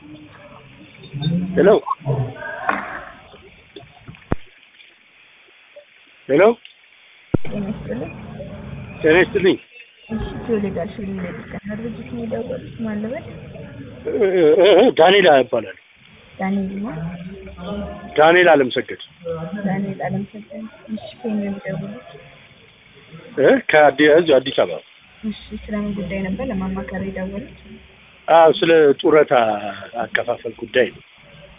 ሄሎ ሄሎ ጤና ይስጥልኝ። ጤና ይስጥልኝ። እሺ ትውልድ ሽልኝ ለጥቃና ድርጅት ነው የደወሉት ማለበት እ- እ- ዳንኤል ይባላል። ዳንኤል ነው ዳንኤል አለምሰገድ ዳንኤል አለምሰጠን። እሺ ከየት ነው የሚደውሉት? እ ከአዲ- እዚሁ አዲስ አበባ። እሺ ስለምን ጉዳይ ነበር ለማማከር የደወሉት? አዎ ስለ ጡረታ አከፋፈል ጉዳይ ነው።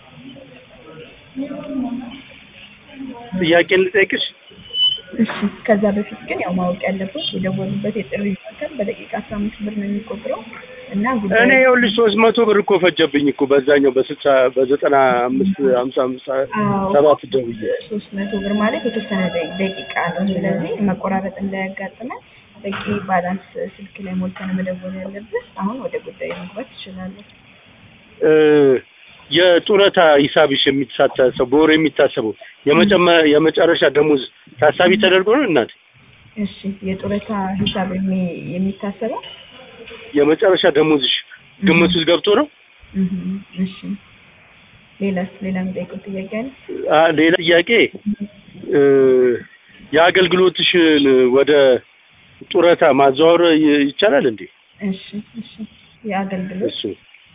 ጥያቄን ልጠይቅሽ? እሺ ከዛ በፊት ግን ያው ማወቅ ያለበት የደወሉበት የጥሪ ማዕከል በደቂቃ አስራ አምስት ብር ነው የሚቆጥረው እና እኔ ጉዳዩ ይኸውልሽ ሶስት መቶ ብር እኮ ፈጀብኝ እኮ በዛኛው በስልሳ በዘጠና አምስት ሀምሳ አምሳ አዎ። ሰባት ደውዬ ሶስት መቶ ብር ማለት የተወሰነ ደ- ደቂቃ ነው። ስለዚህ መቆራረጥ እንዳያጋጥመን በቂ ባላንስ ስልክ ላይ ሞልተን መደወል ያለብህ። አሁን ወደ ጉዳዩ መግባት ትችላለህ። እ፣ የጡረታ ሂሳብሽ የሚታሰበው በወር የሚታሰበው የመጨመ- የመጨረሻ ደሞዝ ታሳቢ ተደርጎ ነው እናቴ? እሺ የጡረታ ሂሳብ የሚ- የሚታሰበው የመጨረሻ ደሞዝሽ ግምት ውስጥ ገብቶ ነው? እህም፣ እሺ ሌላስ ሌላ የምጠይቀው ጥያቄ አለ? አ፣ ሌላ ጥያቄ እ፣ የአገልግሎትሽን ወደ ጡረታ ማዘዋወር ይ- ይቻላል እንዴ? እሺ እሺ የአገልግሎት እሱ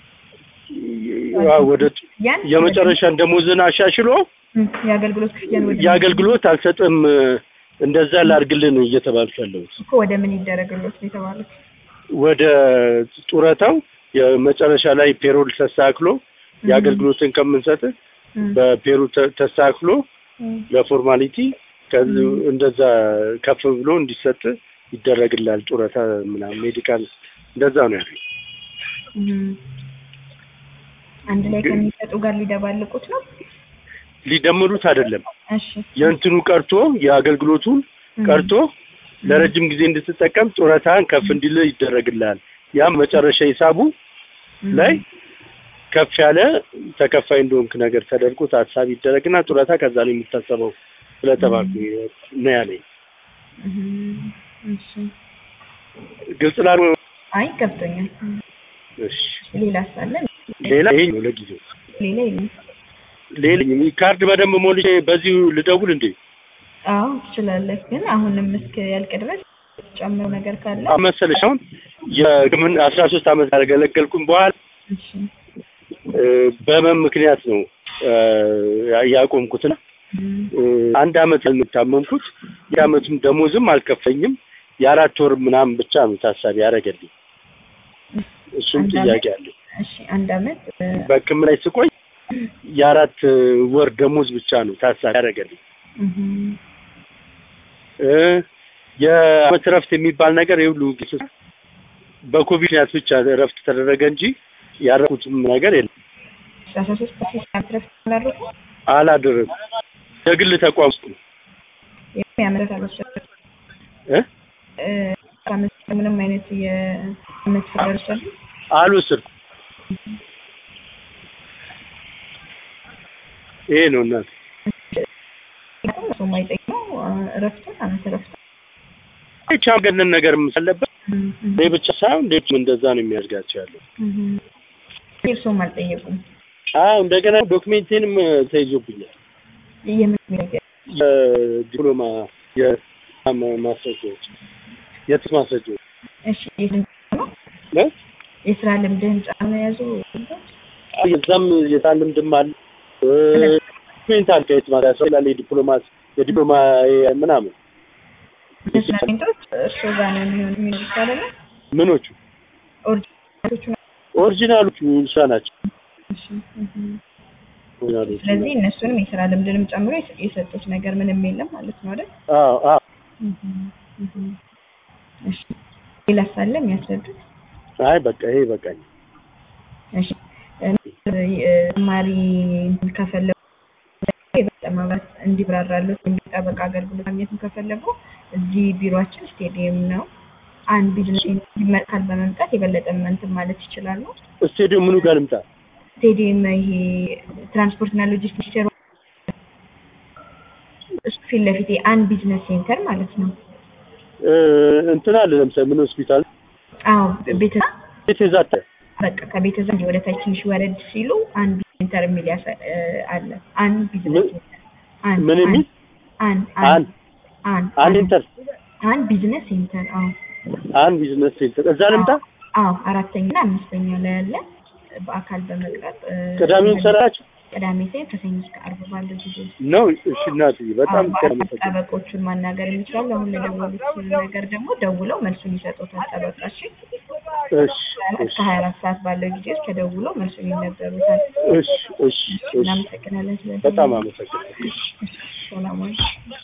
ያ ወደ ያን የመጨረሻን ደሞዝን አሻሽሎ እም፣ የአገልግሎት ክፍያን ወደ የአገልግሎት አልሰጥም እንደዛ ላድርግልን እየተባልኩ ያለሁት እኮ ወደ ምን ይደረግሎት ነው የተባሉት? ወደ ጡረታው የመጨረሻ ላይ ፔሮል ተስተካክሎ የአገልግሎትን ከምንሰጥ እም፣ በፔሮል ተ- ተስተካክሎ እም፣ ለፎርማሊቲ ከዚ- እንደዛ ከፍ ብሎ እንዲሰጥ ይደረግላል። ጡረታ ምናምን ሜዲካል እንደዛ ነው ያለው። እም። አንድ ላይ ከሚሰጡ ጋር ሊደባልቁት ነው? ሊደምሩት አይደለም እሺ የእንትኑ ቀርቶ የአገልግሎቱን እም፣ ቀርቶ ለረጅም ጊዜ እንድትጠቀም ጡረታን ከፍ እንዲል ይደረግልሃል። ያም መጨረሻ ሂሳቡ እም፣ ላይ ከፍ ያለ ተከፋይ እንደሆንክ ነገር ተደርጎ ታሳቢ ይደረግና ጡረታ ከዛ ነው የሚታሰበው ስለተባልኩ ነው ያለኝ። እም፣ እሺ ግልጽ ላሉ አይ ገብቶኛል። እም፣ እሺ። ሌላ ሳለ ሌላ ይሄ ነው ለጊዜው። ሌላ የለም። ሌላ ካርድ በደንብ ሞልቼ በዚሁ ልደውል እንዴ? አዎ ትችላለህ፣ ግን አሁንም እስከ ያልቅ ድረስ ጨምረው ነገር ካለ አሁን መሰለሽ አሁን የምን አስራ ሶስት ዓመት ያገለገልኩኝ በኋላ እሺ እ፣ በህመም ምክንያት ነው እ፣ ያቆምኩትና እም፣ እ፣ አንድ አመት የምታመምኩት የአመቱም ደሞዝም አልከፈኝም የአራት ወር ምናምን ብቻ ነው ታሳቢ ያደረገልኝ። እሱም አንድ ጥያቄ አመት? አለ። እሺ አንድ አመት እ፣ በሕክምና ላይ ስቆይ የአራት ወር ደሞዝ ብቻ ነው ታሳቢ ያደረገልኝ። እም፣ እ፣ የአመት እረፍት የሚባል ነገር የሁሉ በኮቪድ ምክንያት ብቻ እረፍት ተደረገ እንጂ ያረኩትም ነገር የለም። አስራ ሶስት ፐርሰንት ማትረፍ አላረፉ አላደረኩም። የግል ተቋም ውስጥ ነው የአመት አልወሰዱም እ እ፣ ከአመት ምንም አይነት የአመት ፍቃድ አልወሰዱም። አልወሰድኩም። ይሄ ነው እናት ምክንያቱም እሱ የማይጠይቀው እረፍቱን አመት እረፍቱን ብቻ ገነን ነገር አለበት። እም፣ እም፣ እኔ ብቻ ሳይሆን ሌሎችም እንደዛ ነው የሚያዝጋቸው ያለው። እም። እርሶም አልጠየቁም። አዎ እንደገና ዶክሜንቴንም ተይዞብኛል። የምን ነገር የዲፕሎማ የማስረጃዎች የትምህርት ማስረጃዎች እሺ የስንት ነው እ? የስራ ልምድህን ጫና የያዙ አዎ፣ የዛም የታን ልምድም አለ ዶክሜንት አለ ከየት ማለት ያስፈልጋል የዲፕሎማ የዲፕሎማ ምናምን የስራ ሜንቶች እርሶ ጋር ነው የሚሆን የሚኖሩት አይደለ? ምኖቹ ኦሪጂናሎቹ ኦሪጂናሎቹ እሷ ናቸው። እሺ፣ እም። ኦሪጂናሎቹ ስለዚህ እነሱንም የስራ ልምድንም ጨምሮ የሰ- የሰጡት ነገር ምንም የለም ማለት ነው አይደል? አዎ አዎ እም፣ እም። እሺ ሌላ ሳለ የሚያስረዱት አይ በቃ ይሄ በቃኝ። እሺ እ፣ ተማሪ ከፈለጉ የበለጠ ማብራት እንዲብራራለት ጠበቃ አገልግሎት ማግኘትም ከፈለጉ እዚህ ቢሮአችን ስቴዲየም ነው። አንድ ቢዝነስ ይመጣል በመምጣት የበለጠ እንትን ማለት ይችላሉ። ስቴዲየም ምኑ ጋር ልምጣ? ስቴዲየም ይሄ ትራንስፖርትና ሎጂስቲክስ ሚኒስቴር እሱ ፊት ለፊት አንድ ቢዝነስ ሴንተር ማለት ነው። እ፣ እንትን አለ ለምሳሌ ምን ሆስፒታል አዎ ቤተ ቤት የዛተ በቃ ከቤተሰብ ወደ ታች ትንሽ ወረድ ሲሉ አንድ ሴንተር የሚል ያሳ- እ፣ አለ። አንድ ቢዝነስ ምን- ሴንተር አንድ ምን የሚል አንድ አን አንድ አንድ አንድ ኢንተር አንድ ቢዝነስ ሴንተር አዎ አንድ ቢዝነስ ሴንተር እዛ ልምጣ። አዎ አራተኛ እና አምስተኛ ላይ ያለ በአካል በመቅረብ እ፣ ቅዳሜውን ሰራችሁ ቅዳሜ ሳይሆን ከሰኞ እስከ ዓርብ ባለው ጊዜ ውስጥ ነው? እሺ እናትዬ በጣም አዎ፣ ከርም በአካል ጠበቆቹን ማናገር የሚችላሉ። አሁን ለደወሉት ነገር ደግሞ ደውለው መልሱን ይሰጡታል። ጠበቃሽ እሺ እስከ ሀያ አራት ሰዓት ባለው ጊዜ ውስጥ ተደውለው መልሱን ይነገሩታል። እሺ እሺ እሺ እናመሰግናለን። ስለ በጣም አመሰግናለሁ። ሰላም ዋሉ።